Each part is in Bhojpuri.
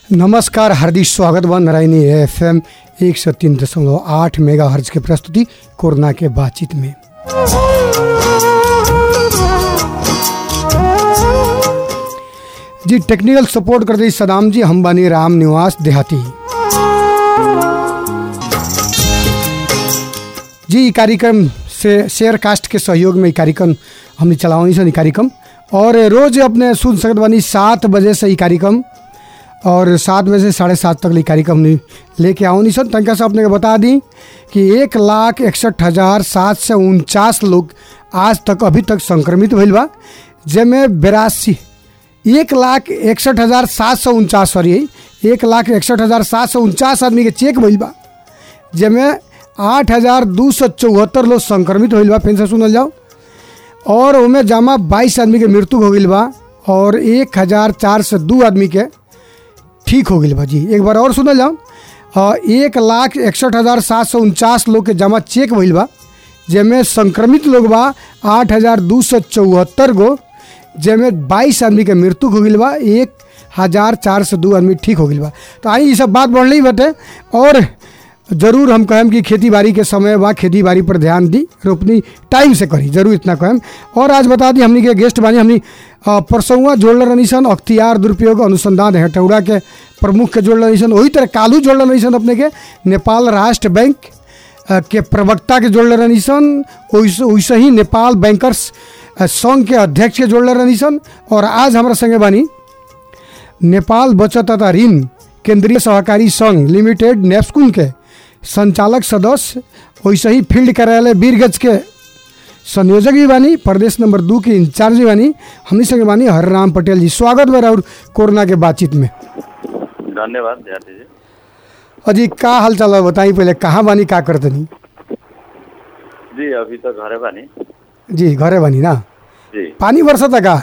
नमस्कार हार्दिक स्वागत बा नारायणी एफ एम एक सौ तीन दशमलव आठ मेगा हर्ज के प्रस्तुति कोरोना के बातचीत में जी टेक्निकल सपोर्ट कर दी सदाम जी हम बानी राम निवास देहाती जी ई कार्यक्रम से शेयर कास्ट के सहयोग में ई कार्यक्रम हमने चलावनी सन ई कार्यक्रम और रोज अपने सुन सकत बानी सात बजे से ई कार्यक्रम और सात बजे से साढ़े सात तक ई कार्यक्रम हमने लेके आवनी सन तनका से अपने के बता दी कि एक लाख इकसठ हज़ार सात सौ उनचास लोग आज तक अभी तक संक्रमित भइल बा जेमें बेरासी एक लाख इकसठ हज़ार सात सौ उनचास सॉरी एक लाख इकसठ हज़ार सात सौ उनचास आदमी के चेक भइल बा जेमें आठ हज़ार दू सौ चौहत्तर लोग संक्रमित होइल बा फिर से सुनल जाओ और उमें जमा बाईस आदमी के मृत्यु हो गई बा और एक हज़ार चार सौ दू आदमी के ठीक हो गई बा जी एक बार और सुनल जाओ अ, एक लाख इकसठ हज़ार सात सौ उनचास लोग के जमा चेक भइल बा जेमें संक्रमित लोग बा आठ हज़ार दू सौ चौहत्तर गो जेमें बाईस आदमी के मृत्यु हो गई बा एक हज़ार चार सौ दू आदमी ठीक हो गई बा तो आई ये सब बात बढ़ ही बटे और जरूर हम कहें कि खेती बाड़ी के समय बा खेती बाड़ी पर ध्यान दी रोपनी टाइम से करी जरूर इतना कहें और आज बता दी हमनी के गेस्ट बानी हमनी अ, परसौआ जोड़ल रहनी सन अख्तियार दुरुपयोग अनुसंधान हेटौड़ा के प्रमुख के जोड़ल रहनी सन वही तरह कालू जोड़ल रहनी सन अपने के नेपाल राष्ट्र बैंक अ, के प्रवक्ता के जोड़ले रहनी सन वैसे वैसे ही नेपाल बैंकर्स अ, संघ के अध्यक्ष के जोड़ले रहनी सन और आज हमारा संगे बानी नेपाल बचत तथा ऋण केंद्रीय सहकारी संघ लिमिटेड नेप्सकुन के संचालक सदस्य वैसे ही फील्ड कार्यालय बीरगंज के संयोजक भी बानी प्रदेश नंबर दू के इंचार्ज भी बानी हमनी संगे बानी हरराम पटेल जी स्वागत बा और कोरोना के बातचीत में धन्यवाद ध्यान जी अजी का हाल चाल बा बताई पहले कहाँ बानी का करतनी जी अभी तो घरे बानी जी घरे बानी ना जी पानी बरसता का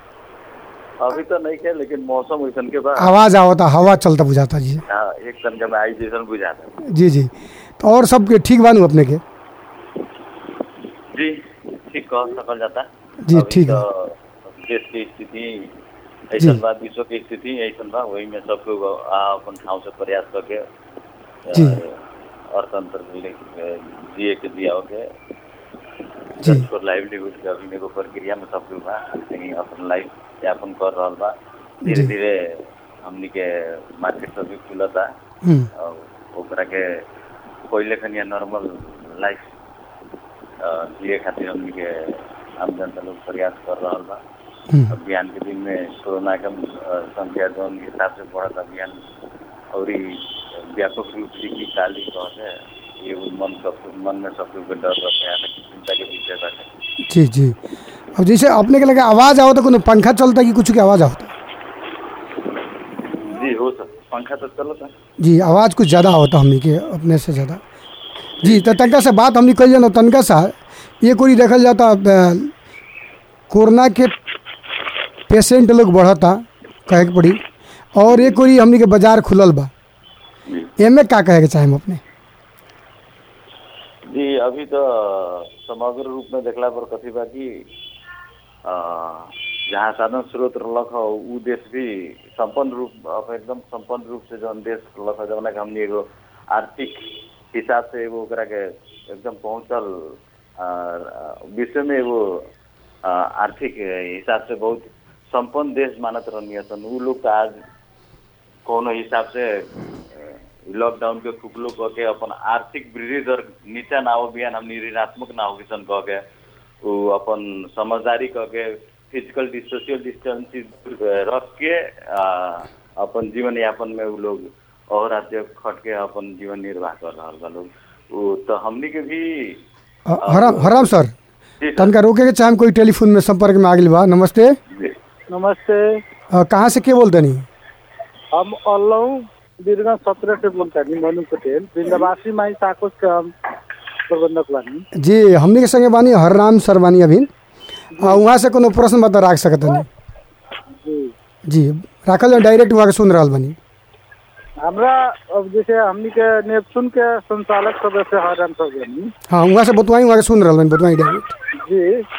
अभी तो नहीं है लेकिन मौसम वैसन के बाद आवाज आवता हवा चलता बुझाता जी हाँ एक तनका में आई जैसन बुझाता जी जी तो और सब के ठीक बानू अपने के जी ठीक कह सकल जाता जी, अभी ठीक तो देश की स्थिति ऐसा बा विश्व की स्थिति ऐसा बा वही में सब लोग आ अपन ठाव से प्रयास करके अ, जी। अर्थतंत्र के लिए जिए के दिया के जी छोट लाइवलीहुड के अभी एगो प्रक्रिया में सब लोग बा कहीं अपन लाइफ यापन कर रहल बा धीरे जी। धीरे हमनी के मार्केट सब भी खुलता हम्म, और ओकरा के पहिले खनिया नॉर्मल लाइफ जिए खातिर हमनी के आम जनता लोग प्रयास कर रहल बा हम्म, अभियान के दिन में कोरोना के अ, संख्या जौन हिसाब से बढ़त अभियान और ई व्यापक रूप से की काली कहते ये मन सब मन में सब लोग के डर रहते हैं चिंता के विषय बाटे जी जी अब जैसे अपने के लगे आवाज आवता कोनो पंखा चलता कि कुछ के आवाज आवता जी हो सर पंखा तो चलता जी आवाज कुछ ज़्यादा आवता हमनी के अपने से ज़्यादा जी तो तनका से बात हमनी कही जाना तनका सा ये कोई देखल जाता अ, कोरोना के पेशेंट लोग बढ़ता कहे के पड़ी और एक कोई हमनी के बाजार खुलल बा जी एमे का कहे के चाहे हम अपने जी अभी तो समग्र रूप में देखला पर कथी बा कि अ, जहाँ साधन स्रोत रहलक ह उ देश भी संपन्न रूप अब एकदम संपन्न रूप से जौन देश रहलक ह जौना के हमनी एगो आर्थिक हिसाब से एगो ओकरा के एकदम पहुंचल अ, विश्व में एगो अ, आर्थिक हिसाब से बहुत संपन्न देश मानत रहनी सन उ लोग तो आज कोनो हिसाब से अ, लॉकडाउन के खुकलो कह के अपन आर्थिक वृद्धि दर नीचा ना हो बिहान हमनी ऋणात्मक ना हो किसन कह के उ अपन समझदारी कह के फिजिकल सोशल डिस्टेंसिंग रख के आ, अपन जीवन यापन में उ लोग और राज्य खट के अपन जीवन निर्वाह कर रहल बा लोग उ तो हमनी के भी अ, हराम हराम सर जी सर, तनका रोके के चाहे कोई टेलीफोन में संपर्क में आ गइल बा नमस्ते जी। नमस्ते अ, कहाँ से के बोलते नहीं हम अल्लाह बीरगंज सत्रह से बोलता नहीं मनु पटेल वृंदावासी माई साकोस के हम प्रबंधक बानी जी हमनी के संगे बानी हरराम सर बानी अभी आ, वहाँ से कोनो प्रश्न बता राख सकत नहीं जी जी राखल जाओ डायरेक्ट वहाँ के सुन रहल बानी हमरा अब जैसे हमनी के नेपसुन के संचालक सदस्य हरम सब बानी हाँ वहाँ से बतवाई वहाँ के सुन रहल बानी बतवाई डायरेक्ट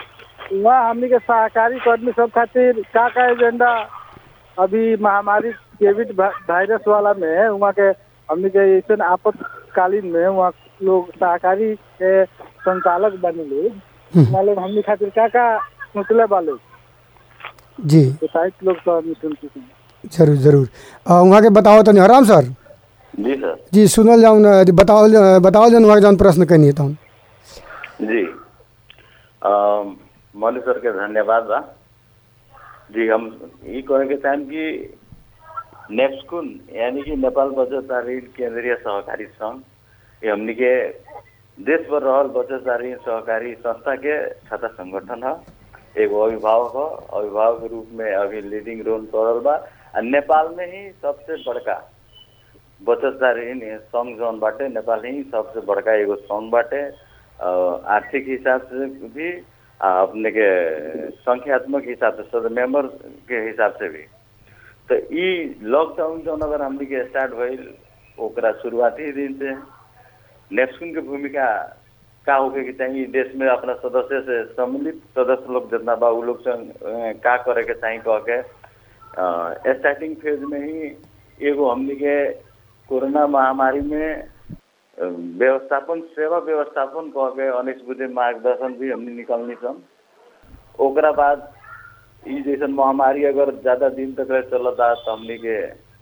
जी वहाँ हमनी के सहकारी कर्मी सब खातिर का का एजेंडा अभी महामारी कोविड भा- वायरस वाला में वहाँ के हमने के ऐसे आपातकालीन में वहाँ लोग सहकारी के संचालक बने लोग वहाँ लोग हमने खातिर क्या क्या सोचले बा लोग जी तो साहित्य लोग तो हमने सुनते हैं जरूर जरूर अ, वहाँ के बताओ तनी हराम सर जी सर जी सुनल जाऊन बताओ बताओ जन वहाँ के जौन प्रश्न कहनी है तहन जी अम, मौली सर के धन्यवाद बा जी हम ये कहे के चाहें कि नेप्सकुन यानी कि नेपाल बचत आ ऋण केंद्रीय सहकारी संघ ये हमनी के देश भर रहल बचत आ ऋण सहकारी संस्था के छात्र संगठन है एगो अभिभावक है अभिभावक के रूप में अभी लीडिंग रोल करल बा आ नेपाल में ही सबसे बड़का बचत ऋण संघ जौन बाटे नेपाल ही सबसे बड़का एगो संघ बाटे अ, आर्थिक हिसाब से भी आ अपने के संख्यात्मक हिसाब से सद मेंबर के हिसाब से भी तो ई लॉकडाउन जौन अगर हमनी के स्टार्ट भइल ओकरा शुरुआती दिन से नेप्सुन के भूमिका का होके के चाहिए देश में अपना सदस्य से सम्मिलित सदस्य लोग जितना बा उ लोग से अ, का करे के चाहिए कह के अ, स्टार्टिंग फेज में ही एगो हमनी के कोरोना महामारी में अ, व्यवस्थापन सेवा व्यवस्थापन कह के अनिस बुद्धि मार्गदर्शन भी हमने निकलनी सन ओकरा बाद ई जैसन महामारी अगर ज्यादा दिन तक रह चलता तो हमनी के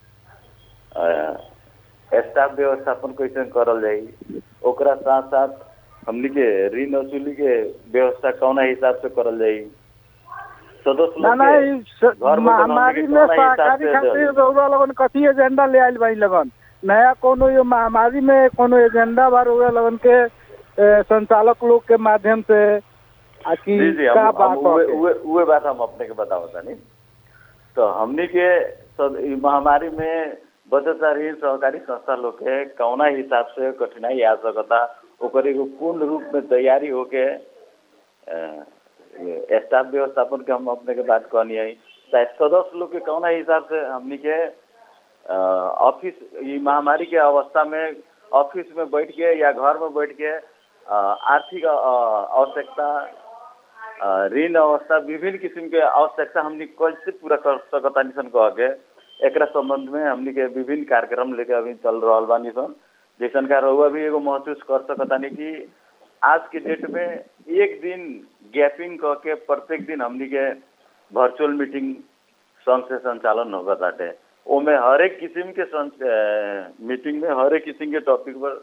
अ, स्टाफ व्यवस्थापन कैसे करल जाई ओकरा साथ साथ हमनी के ऋण वसूली के व्यवस्था कौना हिसाब से करल जाई सदस्य ना लोग ना के ई स- घर में महामारी बनौनी के में कौना हिसाब सहकारी से खातिर देल? रउरा लगन कथी एजेंडा ले आइल बाई लगन नया कोनो ये महामारी में कोनो एजेंडा बा रउरा लगन के ए, संचालक लोग के माध्यम से आ कि जी जी का हम, बात हम उहे, होके? उहे, उहे बात हम अपने के बताओ तानी तो हमनी के सद- ई महामारी में बचत आ ऋण सहकारी संस्था लोग के कौना हिसाब से कठिनाई आ सकता ओकर एगो पूर्ण रूप में तैयारी होके अ, ये स्टाफ व्यवस्थापन के हम अपने के बात कहनी है चाहे सदस्य लोग के कौना हिसाब से हमनी के अ, ऑफिस ई महामारी के अवस्था में ऑफिस में बैठ के या घर में बैठ के अ, आर्थिक अ, आवश्यकता अ, ऋण अवस्था विभिन्न किसिम के आवश्यकता हमनी कैसे पूरा कर सकता निसन कह के एकरा संबंध में हमनी के विभिन्न कार्यक्रम लेके अभी चल रहल बानी सन जैसन का रहुआ भी एगो महसूस कर सकतानी कि आज के डेट में एक दिन गैपिंग कह के प्रत्येक दिन हमनी के वर्चुअल मीटिंग संघ से संचालन होगा ताटे ओमे हर एक किस्म के सं- अ, मीटिंग में हर एक किस्म के टॉपिक पर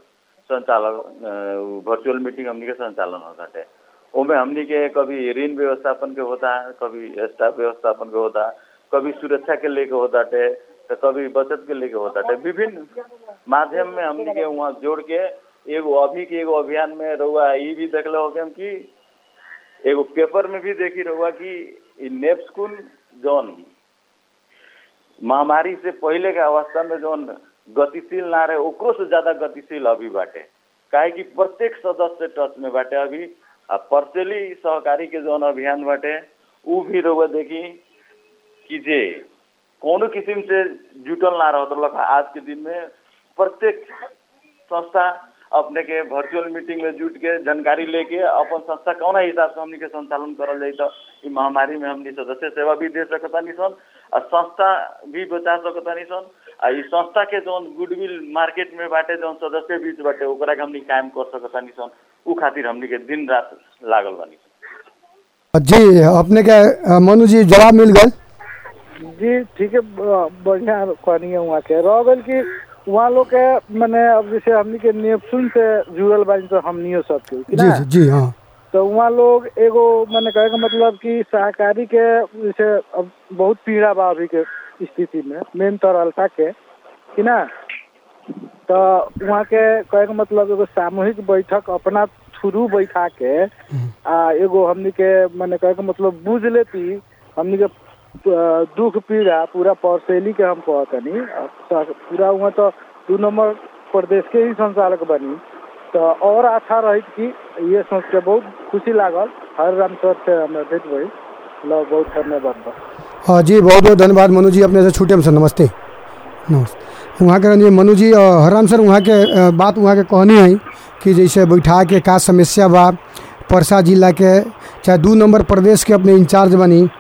संचालन वर्चुअल मीटिंग हमनी के संचालन होता है ओमे हमनी के कभी ऋण व्यवस्थापन के होता है कभी स्टाफ व्यवस्थापन के होता है कभी सुरक्षा के लेके होता है तो कभी बचत के लेके होता है विभिन्न माध्यम में हमनी के वहाँ जोड़ के एगो अभी के एगो अभियान में रहुआ ई भी देखले हो कि हम कि एगो पेपर में भी देखी रहुआ कि ई नेप्सकुन जौन महामारी से पहले के अवस्था में जौन गतिशील ना रहे ओकरो से ज्यादा गतिशील अभी बाटे काहे कि प्रत्येक सदस्य टच में बाटे अभी आ पर्चेली सहकारी के जौन अभियान बाटे उ भी रहुआ देखी कि जे कोनो किस्म से जुटल ना रहत रहलक आज के दिन में प्रत्येक संस्था अपने के वर्चुअल मीटिंग में जुट के जानकारी लेके अपन संस्था कौना हिसाब से हमनी के संचालन करल जाई तो ई महामारी में हमनी सदस्य सेवा भी दे सकतानी सन आ संस्था भी बचा सकतानी सन आ ई संस्था के जौन गुडविल मार्केट में बाटे जौन सदस्य बीच बाटे ओकरा के हमनी कायम कर सकतानी सन उ खातिर हमनी के दिन रात लागल बानी जी अपने के अ, मनु जी जवाब मिल गए जी ठीक है ब- बढ़िया कहनी है वहाँ के रह गइल कि वहाँ लोग के मैंने अब जैसे हमनी के नेपसुन से जुड़ल बानी तो हमनियो सब के कि जी ना? जी जी हाँ तो वहाँ लोग एगो मैंने कहे का मतलब कि सहकारी के जैसे अब बहुत पीड़ा बा अभी के स्थिति में मेन तरलता के कि ना तो वहाँ के कहे का मतलब एगो सामूहिक बैठक अपना थ्रू बैठा के आ एगो हमनी के मैंने कहे का मतलब बुझ लेती हमनी के अ, दुख पीड़ा पूरा परसेली के हम कहतनी आ, स- पूरा वहाँ तो दू नंबर प्रदेश के ही संचालक बनी तो और अच्छा रही कि ये सोच के बहुत खुशी लागल हर राम सर से हमें भेंट भई लो बहुत धन्यवाद बा हाँ जी बहुत बहुत धन्यवाद मनु जी अपने से छूटे हम सर नमस्ते नमस्ते वहाँ के जी मनु जी अ, हराम सर वहाँ के अ, बात वहाँ के कहनी है कि जैसे बैठा के का समस्या बा परसा जिला के चाहे दू नंबर प्रदेश के अपने इंचार्ज बनी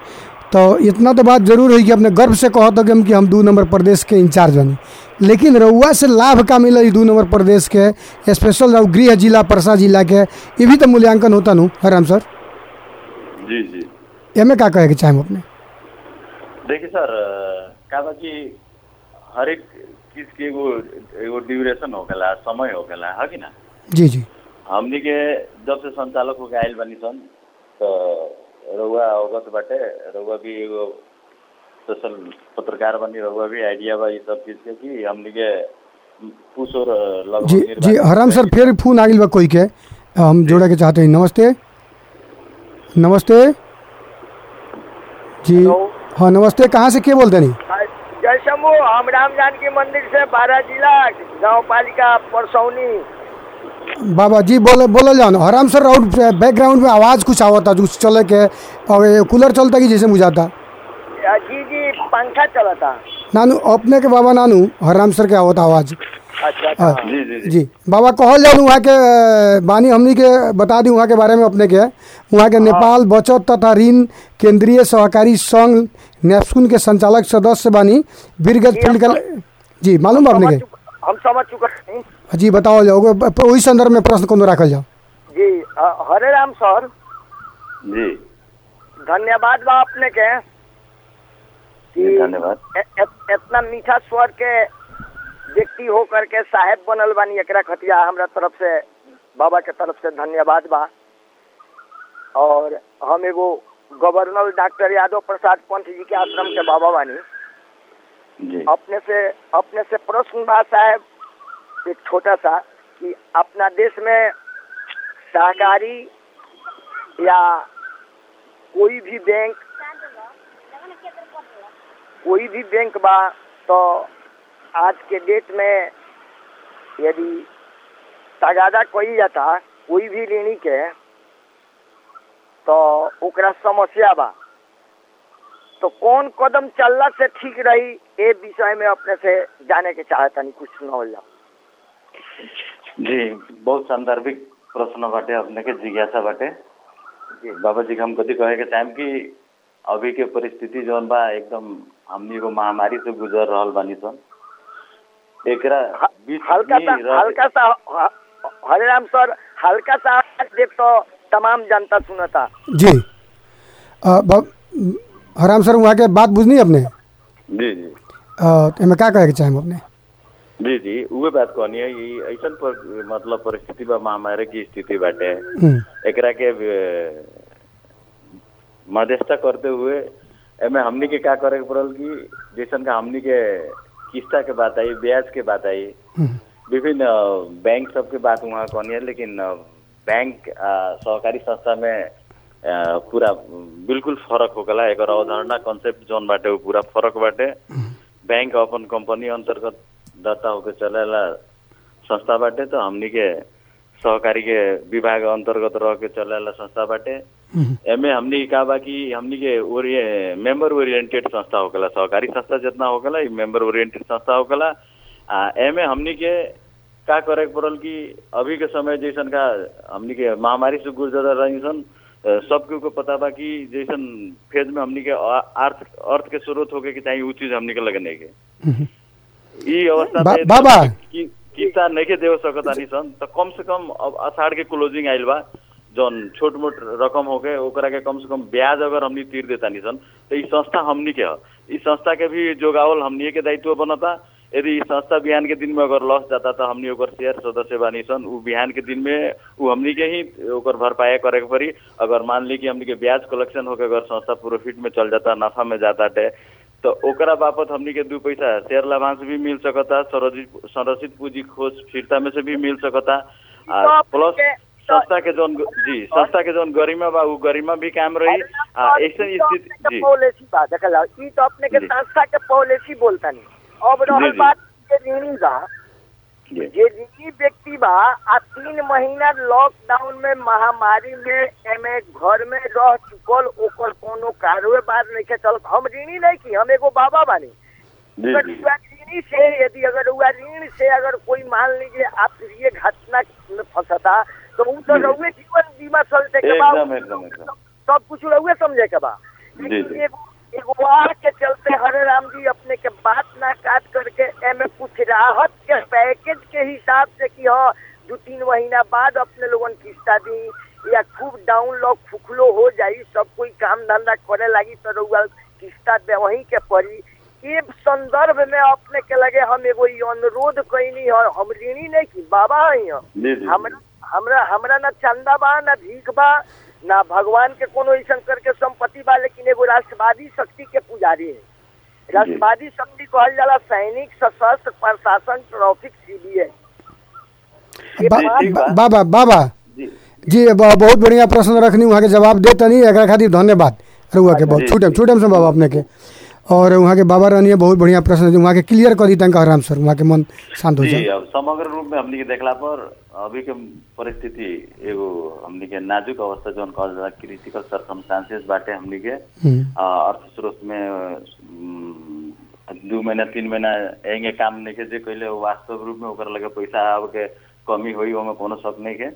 तो इतना तो बात जरूर है कि अपने गर्व से कहत हो कि हम कि हम दू नंबर प्रदेश के इंचार्ज बनी लेकिन रउआ से लाभ का मिला ई दू नंबर प्रदेश के स्पेशल रउ गृह जिला परसा जिला के ये भी तो मूल्यांकन होता नु हराम सर जी जी एमे का कहे के चाहे अपने देखिए सर का बा कि हर एक चीज के एगो एगो ड्यूरेशन होखेला समय होखेला है कि ना जी जी हमनी के जब से संचालक होके आयल बनी सन तो रउआ अवगत बाटे रउआ भी एगो सोशल पत्रकार बनी रउआ भी आइडिया बा ये सब चीज के कि हमनी के पुष और लगभग जी निर्वाचन जी हराम सर फिर फोन आ गई बा कोई के हम जोड़े के चाहते हैं नमस्ते नमस्ते जी हाँ नमस्ते कहाँ से के बोलते नहीं जय शंभू हम राम जानकी मंदिर से बारह जिला गांव पालिका परसौनी बाबा जी बोल बोलल जाओ ना हराम सर और बैकग्राउंड में आवाज़ कुछ आवता जो चले के और ये कूलर चलता कि जैसे बुझाता जी जी पंखा चलता नानू अपने के बाबा नानू हराम सर के आवता आवाज़ अच्छा हाँ। अच्छा जी जी जी जी बाबा कहल जाओ वहाँ के अ, बानी हमनी के बता दी वहाँ के बारे में अपने के वहाँ के नेपाल बचत तथा ऋण केंद्रीय सहकारी संघ नेप्सुन के संचालक सदस्य बानी बीरगंज जी, फील्ड हम का जी मालूम बा अपने समझ के चुक- हम समझ चुके हैं जी बताओ जाओ प- वही संदर्भ में प्रश्न कोनो रखल जाओ जी अ, हरे राम सर जी धन्यवाद बा अपने के जी, धन्यवाद ए- ए- इतना मीठा स्वर के व्यक्ति हो करके साहेब बनल बानी एकरा खतिया हमरा तरफ से बाबा के तरफ से धन्यवाद बा और हम एगो गवर्नर डॉक्टर यादव प्रसाद पंत जी के आश्रम के बाबा बानी जी अपने से अपने से प्रश्न बा साहब एक छोटा सा कि अपना देश में सहकारी या कोई भी बैंक कोई भी बैंक बा तो आज के डेट में यदि तगादा कई जाता कोई भी ऋणी के तो ओकरा समस्या बा तो कौन कदम चलला से ठीक रही ए विषय में अपने से जाने के चाहतनी कुछ सुनावल जाओ जी बहुत सांदर्भिक प्रश्न बाटे अपने के जिज्ञासा बाटे जी बाबा जी के हम कथी कहे के चाहेम कि अभी के परिस्थिति जौन बा एकदम हमनी एगो महामारी से गुजर रहल बानी सन एकरा बीच हल्का में सा रह- हल्का सा ह- हरे राम सर हल्का सा आवाज देख तो तमाम जनता सुनता जी अ, ब- हराम सर वहाँ के बात बुझनी अपने जी जी अ, एमे का कहे के चाहे अपने जी जी उहे बात कहनी है ये ऐसन पर मतलब परिस्थिति बा महामारी की स्थिति बाटे हम्म, एकरा के अ, मध्यस्थता करते हुए एमे हमनी के का करे के पड़ल कि जैसन का हमनी के किस्ता के बात आई ब्याज के बात आई हम्म, विभिन्न अ, बैंक सबके बात वहाँ कहनी है लेकिन अ, बैंक अ, सहकारी संस्था में अ, पूरा बिल्कुल फरक होगला एकर अवधारणा कॉन्सेप्ट जौन बाटे उ पूरा फरक बाटे बैंक अपन कंपनी अंतर्गत दर्ता होके चलेला संस्था बाटे तो हमनी के सहकारी के विभाग अंतर्गत रह के चलेला संस्था बाटे हम्म, एमे हमनी का बा कि हमनी के ओरिए मेंबर ओरिएंटेड संस्था होगला सहकारी संस्था जितना होगला ई मेंबर ओरिएंटेड संस्था होगला आ एमे हमनी के का करे के पड़ल कि अभी के समय जैसन का हमनी के महामारी से गुजर रही सन अ, सबके को पता बा कि जैसन फेज में हमनी के अ- अर्थ अर्थ के स्रोत होके कि चाहिए उ चीज हमनी के लगने के हम्म, ई अवस्था बा- में बाबा। कि किस्ता नहीं के देव सकतानी सन तो कम से कम अब अषाढ़ के क्लोजिंग आइल बा जौन छोट मोट रकम होके ओकरा के कम से कम ब्याज अगर हमनी तीर देतानी सन तो ई संस्था हमनी के ह ई संस्था के भी जोगावल हमनी के दायित्व बनता यदि ई संस्था बिहान के दिन में अगर लॉस जाता तो हमनी ओकर शेयर सदस्य बानी सन उ बिहान के दिन में उ हमनी के ही ओकर भरपाया करे के पड़ी अगर मान ली कि हमनी के ब्याज कलेक्शन होके अगर संस्था प्रॉफिट में चल जाता नफा में जाता है तो ओकरा बापत हमनी के दू पैसा शेयर लाभांश भी मिल सकता संरचित संरचित पूंजी खोज स्थिरता में से भी मिल सकता आ तो प्लस के- संस्था के जौन जी संस्था के जौन गरिमा बा उ गरिमा भी काम रही आ ऐसे स्थिति जी पॉलिसी बा देखल जाओ ई तो अपने के जी। संस्था के पॉलिसी बोलता नहीं अब रहल जी। बात के ऋणी बा जी जे ऋणी व्यक्ति बा आ तीन महीना लॉकडाउन में महामारी में एमे घर में रह चुकल ओकर कोनो कारोबार नहीं के चल हम ऋणी नहीं की हम एगो बाबा बानी जी अगर जी युवा ऋणी से यदि अगर हुआ ऋण से अगर कोई मान लीजिए आप ये घटना में फंसता तो उ तो जी। रहुए जीवन बीमा चलते के बा एकदम एकदम एकदम सब कुछ रहुए समझे के बा जी, लेकिन जी। एगो अगवा के चलते हरे राम जी अपने के बात ना काट करके एमे कुछ राहत के पैकेज के हिसाब से कि हाँ दो तीन महीना बाद अपने लोगन किस्ता दी या खूब डाउन लॉक फुखलो हो जाई सब कोई काम धंधा करे लगी तो रउआ किस्ता दे वहीं के पड़ी ये संदर्भ में अपने के लगे हम एगो ई अनुरोध कैनी है हम ऋणी नहीं की बाबा है हम जी जी हमरा हमरा हमरा ना चंदा बा ना भीख बा ना भगवान के कोनो ऐसा करके संपत्ति बा लेकिन एगो राष्ट्रवादी शक्ति के पुजारी है राष्ट्रवादी शक्ति कहल जाला सैनिक सशस्त्र प्रशासन ट्रैफिक सीबीआई बा- ठीक बा। बा- बाबा बाबा जी जी ब- बहुत बढ़िया प्रश्न रखनी वहाँ के जवाब दे तनी एकरा खातिर धन्यवाद रहुआ के बहुत जी, छूटम जी। छूटम से बाबा अपने के और वहाँ के बाबा रहनी बहुत बढ़िया प्रश्न वहाँ के क्लियर कर दी तनका आराम सर वहाँ के मन शांत हो जी जाए अब समग्र रूप में हमनी के देखला पर अभी के परिस्थिति एगो हमनी के नाजुक अवस्था जौन कहल जाला क्रिटिकल सर्कमस्टांसेस बाटे हमनी के हम्म, अ, अर्थ स्रोत में अम, दू महीना तीन महीना एंगे काम नहीं के जे कैले वो वास्तव रूप में ओकर लगे पैसा आब के कमी होई ओमे कोनो शक नहीं के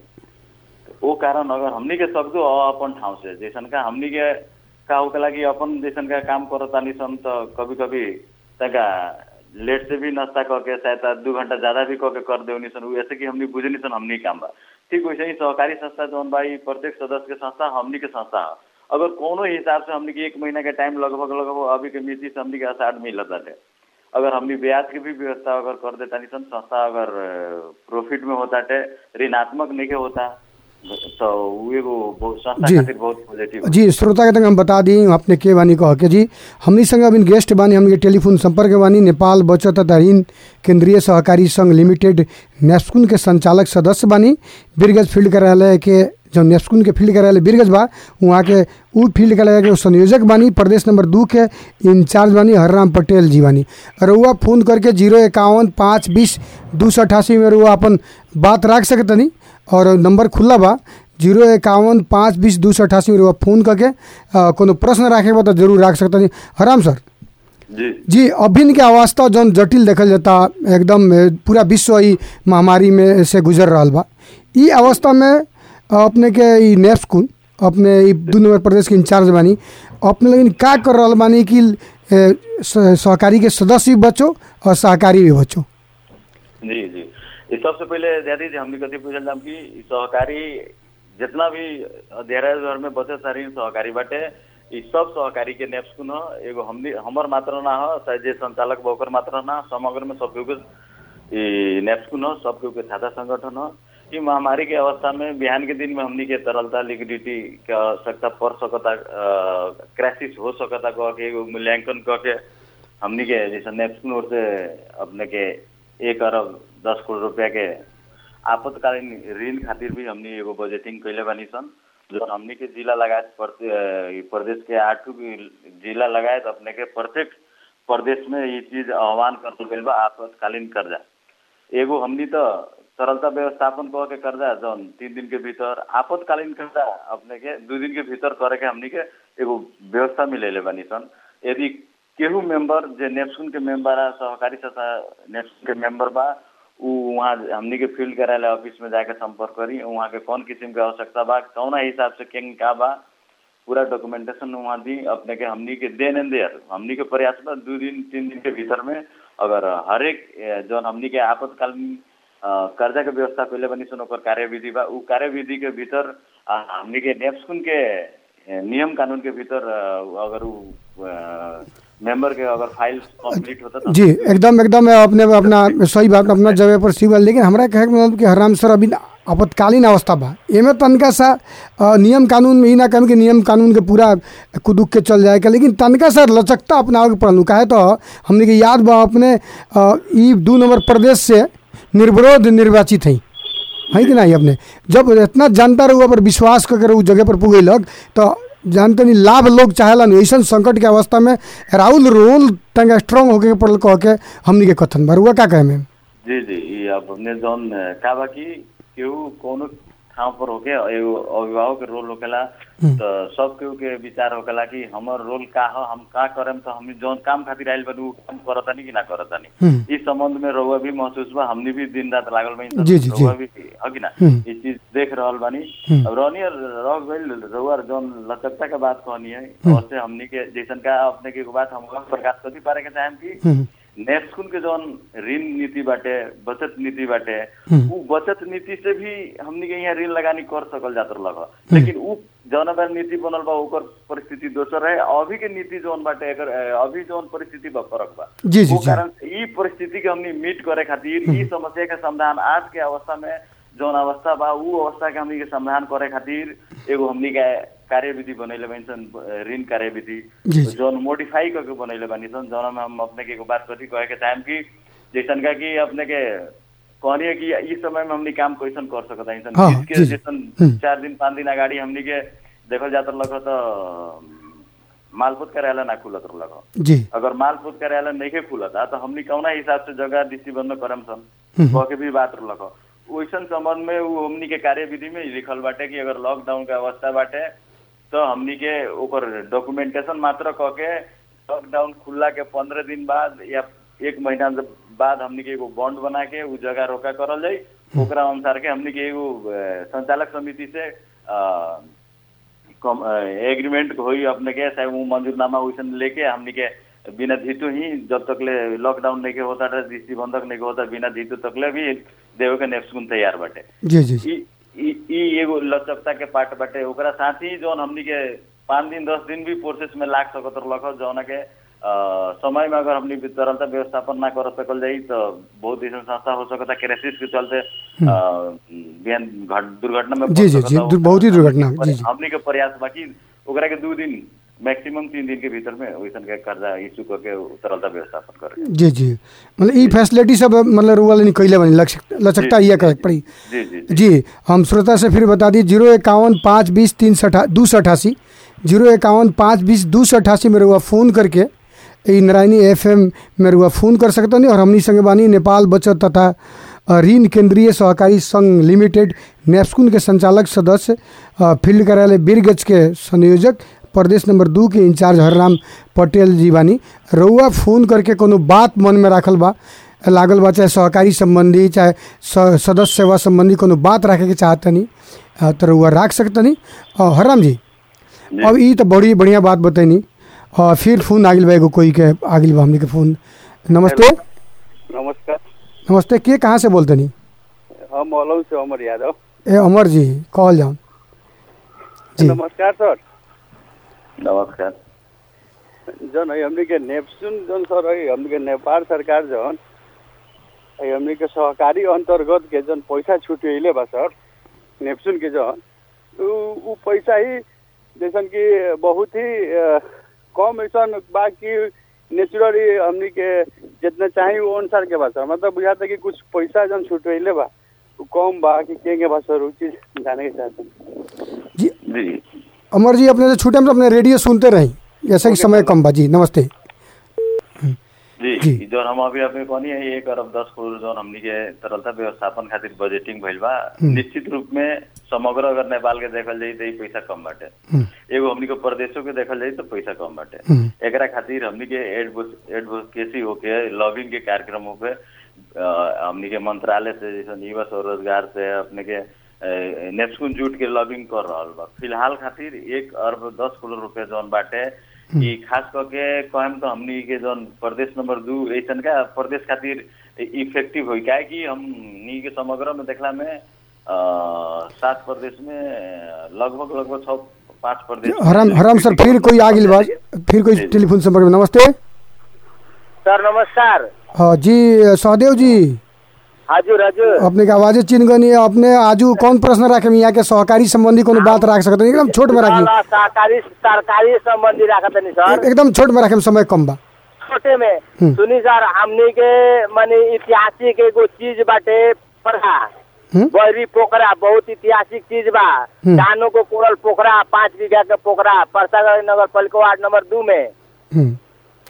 ओ कारण अगर हमनी के सकदो अ अपन ठाउँ से जैसन का हमनी के का होके कि अपन जैसन का काम करतानी सन तो कभी कभी तका लेट से भी नाश्ता करके शायद दू घंटा ज्यादा भी करके कर देवनी सन उ ऐसे कि हमनी बुझनी सन हमनी काम बा ठीक वैसे ही सहकारी संस्था जौन बा ई प्रत्येक सदस्य के संस्था हमनी के संस्था है अगर कोनो हिसाब से हमनी के एक महीना के टाइम लगभग लगभग अभी के मिति से हमनी के असाठ मिलत बाटे अगर हमनी ब्याज के भी व्यवस्था अगर कर देता नहीं सन संस्था अगर प्रॉफिट में होता है ऋणात्मक नहीं के होता तो उ एगो बहुत संस्था जी। खातिर बहुत पॉजिटिव जी श्रोता के तक हम बता दी अपने के बानी कह के जी हमनी संग अभी गेस्ट बानी हमनी के टेलीफोन संपर्क में बानी नेपाल बचत तथा ऋण केंद्रीय सहकारी संघ लिमिटेड नेस्कुन के संचालक सदस्य बानी बिरगज फील्ड कार्यालय के जो नेस्कुन के फील्ड कार्यालय बिरगज बा वहाँ के उ फील्ड कार्यालय के संयोजक बानी प्रदेश नंबर दू के इंचार्ज बानी हरराम पटेल जी बानी रउआ फोन करके जीरो इक्यावन पाँच बीस दू सौ अठासी में रउआ अपन बात रख सकतनी और नंबर खुला बा जीरो इक्यावन पाँच बीस दू सौ अठासी में रउआ फोन करके अ, कोनो प्रश्न राखे बा तो जरूर रख सकतनी हराम सर जी जी अभिन के अवस्था जौन जटिल देखल जाता एकदम ए, पूरा विश्व ई महामारी में से गुजर रहा बा ई अवस्था में अ, अपने के ई नेप्सकुन अपने ई दू नंबर प्रदेश के इंचार्ज बानी अपने लेकिन का कर रहा बानी कि ए, स- सहकारी के सदस्य भी बचो और सहकारी भी बचो जी जी ये सबसे पहले दादी जी हमने कथी पूछल जाम कि ई सहकारी जितना भी अध्याय घर में बचे सारी सहकारी बाटे ई सब सहकारी के नेप्सकुन ह एगो हमनी हमर मात्र ना ह चाहे जे संचालक बा ओकर मात्र ना समग्र में सब के ई नेप्सकुन ह सब के छाता संगठन ह ई महामारी के अवस्था में बिहान के दिन में हमनी के तरलता लिक्विडिटी के आवश्यकता पड़ सकता क्राइसिस हो सकता कह के एगो मूल्यांकन कह के हमनी के जैसे नेप्सकुन ओर से अपने के एक अरब दस करोड़ रुपया के आपातकालीन ऋण खातिर भी हमनी एगो बजटिंग कैले बानी सन जो हमनी के जिला लगायत प्रति- अ, ई प्रदेश के आठों भी जिला लगायत अपने के प्रत्येक प्रदेश में ये चीज आह्वान कर गइल बा आपातकालीन कर्जा एगो हमनी तो तरलता व्यवस्थापन कह के कर्जा जौन तीन दिन के भीतर आपातकालीन कर्जा अपने के दू दिन के भीतर करे के हमनी के एगो व्यवस्था मिलेले बानी सन यदि केहू मेंबर जे नेप्सुन के मेंबर आ सहकारी संस्था नेप्सुन के मेंबर बा उ वहाँ हमनी के फील्ड कार्यालय ऑफिस में जाके संपर्क करी वहाँ के कौन किस्म के आवश्यकता बा कौना हिसाब से केंग का बा पूरा डॉक्यूमेंटेशन वहाँ दी अपने के हमनी के देन एंड देयर हमनी के प्रयास बा दू दिन तीन दिन के भीतर में अगर हरेक ए, जौन हमनी के आपातकालीन अ, कर्जा के व्यवस्था पहले बनी सुन ओकर कार्यविधि बा उ कार्यविधि के भीतर अ, हमनी के नेप्सकुन के ए, नियम कानून के भीतर अ, अगर उ अ, मेंबर के अगर फाइल कंप्लीट होता तो जी एकदम एकदम अपने अपना सही बात अपना जगह पर सी बात लेकिन हमरा कहे के मतलब कि हराम सर अभी आपातकालीन अवस्था बा एमे तनका सा अ, नियम कानून में ही ना कहम कि नियम कानून के पूरा कुदुक के चल जाए के लेकिन तनका सा लचकता अपनावे के पड़ल काहे तो हमने के याद बा अपने अ, ई दू नंबर प्रदेश से निर्विरोध निर्वाचित है है कि नहीं अपने जब इतना जनता रहुआ पर विश्वास करके उस जगह पर पुगेलक तो जानते नहीं लाभ लोग चाहेला नहीं ऐसा संकट के अवस्था में राहुल रोल तंगा स्ट्रांग होके के पड़ल कह के हमनी के कथन बा रुआ का कहे में जी जी ये अब हमने जौन अ, का बा कि केहू कोनो ठाउँ पर होके एगो अभिभावक के रोल होकेला तो सब केहू के विचार होकेला कि हमर रोल का ह हम का करेम तो हम जौन काम खातिर आइल बनी उ काम करतानी कि ना करतानी हम्म। इस संबंध में रउआ भी महसूस बा हमनी भी दिन रात लागल बानी जी, जी, जी। रउआ भी ह कि ना हम्म। ये चीज देख रहल बानी हम्म। अब रहनी रह गइल रउआ जौन लचकता के बात कहनी है वैसे हमनी के जैसन का अपने के एगो बात हम प्रकाश कथी पारे के चाहेम कि हम्म, नेस्कुन के जौन ऋण नीति बाटे बचत नीति बाटे हम्म। उ बचत नीति से भी हमनी के यहाँ ऋण लगानी कर सकल जात रहल ह। लेकिन उ जौन अगर नीति बनल बा ओकर परिस्थिति दोसर है अभी के नीति जौन बाटे एकर अ, अभी जौन परिस्थिति बा फरक बा जी, जी, वो जी। कारण से ई परिस्थिति के हमनी मीट करे खातिर ई समस्या के समाधान आज के अवस्था में जौन अवस्था बा उ अवस्था के हमनी के समाधान करे खातिर एगो हमनी के कार्यविधि बनैले बानी सन अ, ऋण कार्यविधि जी, जी। जौन मोडिफाई करके बनैले बानी सन जौन में हम अपने के एगो बात कथी कहे के चाहेम कि जैसन का कि अपने के कहनी है कि इस समय में हमनी काम कैसन कर सकत हई सन हाँ, बीच के जी, जी। जैसन हम्म। चार दिन पाँच दिन अगाडि हमनी के देखल जात रहलक ह त मालपोत कार्यालय ना खुलत रहलक ह जी अगर मालपोत कार्यालय नहीं खुलता तो हमनी कौना हिसाब से जगह दृष्टिबंध करम सन हम्म। कह के भी बात रहलक ह। वैसन संबंध में उ हमनी के कार्यविधि में ही लिखल बाटे कि अगर लॉकडाउन के अवस्था बाटे तो हमनी के ओकर डॉक्यूमेंटेशन मात्र कह के लॉकडाउन खुलला के पंद्रह दिन बाद या एक महीना जब बाद हमनी के एगो बॉन्ड बना के उ जगह रोका करल जाई ओकरा अनुसार के हमनी के एगो अ, संचालक समिति से अ, कम एग्रीमेंट होई अपने के चाहे वो मंजूरनामा वैसन लेके हमनी के बिना धीतु ही जब तक ले लॉकडाउन नहीं के होता था दृष्टि बंधक नहीं के होता बिना धीतु तक ले भी देवे के नेप्सकुन तैयार बाटे जी जी जी ई ई- ई एगो लचकता के पार्ट बाटे ओकरा साथ ही जौन हमनी के पाँच दिन दस दिन भी प्रोसेस में लाग सकत रहलक ह, जौन के अ, समय में अगर हमनी तरलता व्यवस्थापन ना कर सकल जाई तो बहुत ऐसा संस्था हो सकता क्रेसिस के चलते अ, बिहान घट दुर्घटना में जी, पड़ जी, सकता जी, हो। दुर- बहुत ही दुर्घटना, जी, जी। हमनी के प्रयास बाकी ओकरा के दू दिन मैक्सिमम तीन दिन के भीतर में वैसन के कर्जा इशू करके तरलता व्यवस्थापन करे जी जी मतलब ई फैसिलिटी सब मतलब रुआ लेनी कैले बनी लचक- लचकता जी, ये जी, करे जी, पड़ी जी जी जी जी हम श्रोता से फिर बता दी जीरो इक्यावन पाँच बीस तीन सौ अठा दो सौ अठासी जीरो इक्यावन पाँच बीस दो सौ अठासी में रुआ फ़ोन करके ई नारायणी एफ एम में रुआ फ़ोन कर सकता नहीं और हमनी संगे बानी नेपाल बचत तथा अ, ऋण केंद्रीय सहकारी संघ लिमिटेड नेप्सकुन के संचालक सदस्य अ, फील्ड कार्यालय बीरगंज के संयोजक प्रदेश नंबर दू के इंचार्ज हरराम पटेल जी बानी रउआ फ़ोन करके कोनो बात मन में राखल बा लागल बा चाहे सहकारी संबंधी चाहे स- सदस्य सेवा संबंधी कोनो बात रखे के चाहतनी अ, तो रउआ राख सकतनी अ, हरराम जी जी। अब ई तो बड़ी बढ़िया बात बतैनी और फिर फोन आगिल बा एगो कोई के आगिल बा हमनी के फोन नमस्ते नमस्कार नमस्ते के कहाँ से बोलतनी हम मौलवी से अमर यादव ए अमर जी कहल जाऊन जी नमस्कार सर नमस्कार जन है हमनी के नेप्सुन जन सर है हमनी के नेपाल सरकार जन है हमनी के सहकारी अंतर्गत के जन पैसा छुटेले बा सर नेप्सुन के जन उ उ पैसा ही जैसन कि बहुत ही अ, कम ऐसा बा कि नेचुरली हमनी के जितना चाही वो अनुसार के बा सर मतलब बुझाता कि कुछ पैसा जन छुटेले बा उ कम बा कि के के बा सर उ चीज जाने के चाहते हैं जी जी अमर जी अपने से छूटे में तो अपने रेडियो सुनते रही जैसे कि समय कम बा जी नमस्ते जी जी। ई जौन हम अभी अभी कहनी है एक अरब दस करोड़ जौन हमनी के तरलता व्यवस्थापन खातिर बजटिंग भइल बा निश्चित रूप में समग्र अगर नेपाल के देखल जाई तो ई पैसा कम बाटे हम्म, एगो हमनी के प्रदेशों के देखल जाई तो पैसा कम बाटे हम्म, एकरा खातिर हमनी के एडवो- एडवोकेसी होके लॉबिंग के कार्यक्रम होके अ, हमनी के मंत्रालय से जैसे युवा स्वरोजगार से अपने के नेप्सकुन जूट के लॉबिंग कर रहल बा फिलहाल खातिर एक अरब दस करोड़ रुपया जौन बाटे कि खास करके कहम तो हमनी के जौन प्रदेश नंबर दू ऐसन का प्रदेश खातिर इफेक्टिव होई काहे कि हमनी के समग्र में देखला में अ, सात प्रदेश में लगभग लगभग छः पाँच प्रदेश में हराम हराम सर फिर कोई आगिल बा फिर कोई जी, जी। टेलीफोन संपर्क में नमस्ते सर नमस्कार हाँ जी सहदेव जी हजुर हजुर अपने के आवाजे चिन्ह गनी है अपने आजू कौन प्रश्न राखे यहाँ के सहकारी संबंधी कोनो बात राख सकते एकदम छोट में राखी ल, सरकारी सरकारी संबंधी राखत नि सर एकदम छोट में राखे समय कम बा छोटे में हम्म। सुनी सर हमनी के माने ऐतिहासिक एगो चीज बाटे पोखरा हम्म? बहरी पोखरा बहुत ऐतिहासिक चीज बा हम्म। धानों को कोरल पोखरा पाँच बीघा के पोखरा परसागढ़ नगर पालिका वार्ड नंबर दू में हम्म।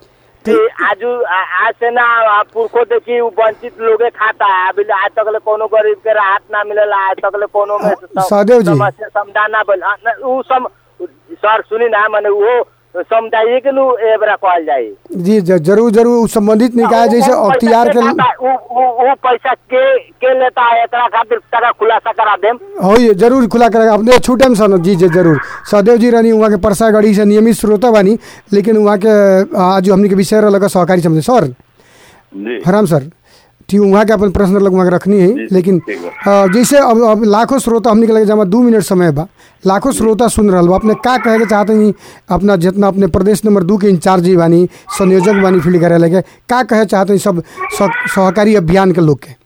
कि आजू आ- आज से ना आ, पुरखो देखी उ वंचित लोगे खाता है अभी आज तक ले कोनो गरीब के राहत ना मिलेला आज तक ले कोनो में सम- सहदेव जी। समस्या समाधान ना भइल आ, ना, उ सम सर सुनी ना माने वो समुदाय के नु एबरा कहल जाई जी ज- जरूर जरूर उ संबंधित निकाय जैसे उ- उ पैसा अख्तियार के के खाता है, उ उ उ पैसा के के लेता है एकरा खातिर तका खुलासा करा देम हो ये जरूर खुला करेगा अपने छूटम सन जी जी जरूर सदैव जी रानी वहाँ के परसागढ़ी से नियमित श्रोता बानी लेकिन वहाँ के आज हमनी के विषय लगा सहकारी समझे सर जी हराम सर ठीक वहाँ के अपन प्रश्न लग वहाँ के रखनी है जी, लेकिन ठीक अ, जैसे अब अब लाखों श्रोता हमने के लगे जमा दू मिनट समय बा लाखों श्रोता सुन रहा बा अपने का कहे के चाहते हैं अपना जितना अपने प्रदेश नंबर दू के इंचार्ज जी बानी संयोजक बानी फील्ड कार्यालय के का कहे चाहते हैं सब सह- सहकारी अभियान के लोग के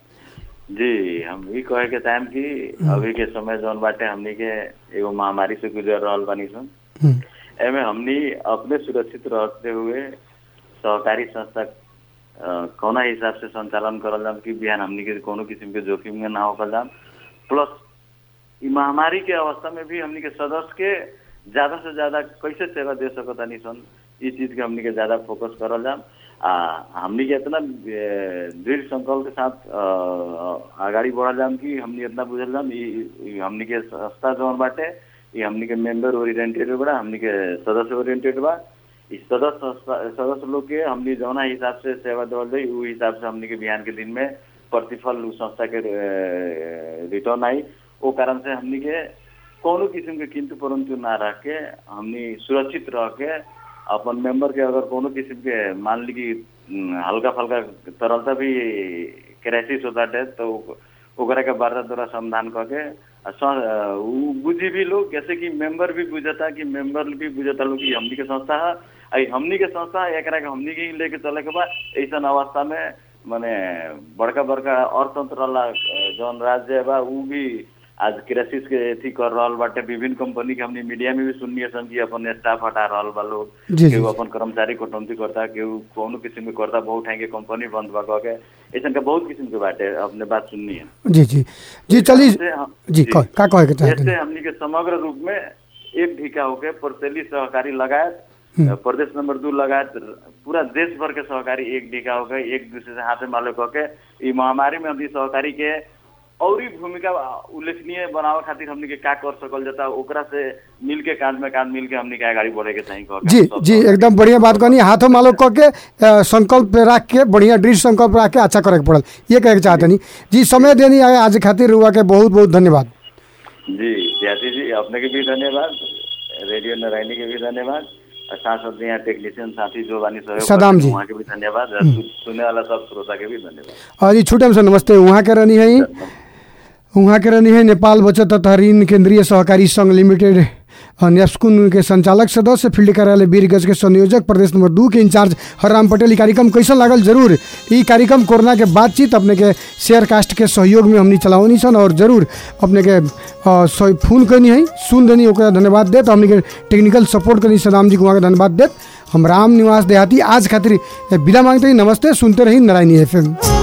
जी हम भी कहे के टाइम कि अभी के समय जौन बाटे हमनी के एगो महामारी से गुजर रहल बानी सन हम्म, एमे हमनी अपने सुरक्षित रहते हुए सहकारी संस्था अ, कौना हिसाब से संचालन करल जाम कि बिहान हमनी के कोनो किस्म के जोखिम में ना होकल जाम प्लस ई महामारी के अवस्था में भी हमनी के सदस्य के ज्यादा से ज्यादा कैसे सेवा दे सकतानी सन ई चीज के हमनी के ज्यादा फोकस करल जाम आ हमनी के इतना ए, दृढ़ संकल्प के साथ अ, अगाडि बढ़ल जाम कि हमनी इतना बुझल जाम ई ई हमनी के संस्था जौन बाटे ई हमनी के मेंबर ओरिएंटेड बा हमनी के सदस्य ओरिएंटेड बा इस सदस्य संस्था- सदस्य लोग के हमनी जौना हिसाब से सेवा देवल जाई उ हिसाब से हमनी के बिहान के दिन में प्रतिफल उ संस्था के रिटर्न आई ओ कारण से हमनी के कोनो किस्म के किंतु परंतु ना रह के हमनी सुरक्षित रह के अपन मेंबर के अगर कोनो किस्म के मान ली कि हम्म, हल्का फल्का तरलता भी क्राइसिस होता है तो ओकरा के वार्ता द्वारा समाधान करके आ स- अ, उ बुझी भी लोग जैसे कि मेंबर भी बुझता कि मेंबर भी बुझता लोग कि हमनी के संस्था है आई हमनी के संस्था है, एकरा के हमनी के ही लेके चले के बा ऐसा अवस्था में माने बड़का बड़का अर्थतंत्र वाला अ, जौन राज्य बा उ भी आज क्राइसिस के अथी कर रहल बाटे विभिन्न कंपनी के हमनी मीडिया में भी सुनिए सन कि अपन स्टाफ हटा रहल बा लोग जी, जी, केहू जी। अपन कर्मचारी कटौती करता केहू कोनो किस्म के करता बहुत ठाई के कंपनी बंद बा कह के ऐसा के बहुत किस्म के बाटे अपने बात सुननी है जी जी जी चलिए इससे हम- जी कह- का कहे के चाहते इससे हैं हमनी के समग्र रूप में एक ढीका होके परसेली सहकारी लगायत प्रदेश नंबर दू लगायत पूरा देश भर के सहकारी एक ढीका होके एक दूसरे से हाथे माले होके ई महामारी में हमनी सहकारी के औरी भूमिका उल्लेखनीय बनावे खातिर हमनी के का कर सकल जाता ओकरा से मिल के कांध में कांध मिल के हमनी के आगाड़ी बढ़े के चाही कह के जी हम सब जी सहकारी- एकदम बढ़िया बात कहनी हाथों मालो कह के अ, संकल्प पे रख के बढ़िया दृढ़ संकल्प रख के अच्छा करे के पड़ल ये कहे के चाहते नहीं जी समय देनी आए आज खातिर रुआ के बहुत बहुत धन्यवाद जी ज्याति जी अपने के भी धन्यवाद रेडियो नारायणी के भी धन्यवाद और साथ साथ यहाँ टेक्नीशियन साथी जो बानी सहयोग सदाम करते हैं, जी। वहाँ के भी धन्यवाद और सु- सुनने वाला सब श्रोता के भी धन्यवाद और जी छूटम से नमस्ते वहाँ के रहनी है वहाँ के रहनी है नेपाल बचत तथा ऋण केंद्रीय सहकारी संघ लिमिटेड अ, नेप्सकुन के संचालक सदस्य फील्ड कार्यालय वीरगंज के संयोजक प्रदेश नंबर दू के इंचार्ज हरराम पटेल ई कार्यक्रम कैसन लागल जरूर ई कार्यक्रम कोरोना के बातचीत अपने के शेयर कास्ट के सहयोग में हमनी चलावनी सन और जरूर अपने के अ, सही फोन करनी है सुन देनी ओकरा धन्यवाद देत हमनी के टेक्निकल सपोर्ट करनी सदाम जी को वहाँ के धन्यवाद देत हम राम निवास देहाती आज खातिर विदा मांगते ही नमस्ते सुनते रही नारायणी एफ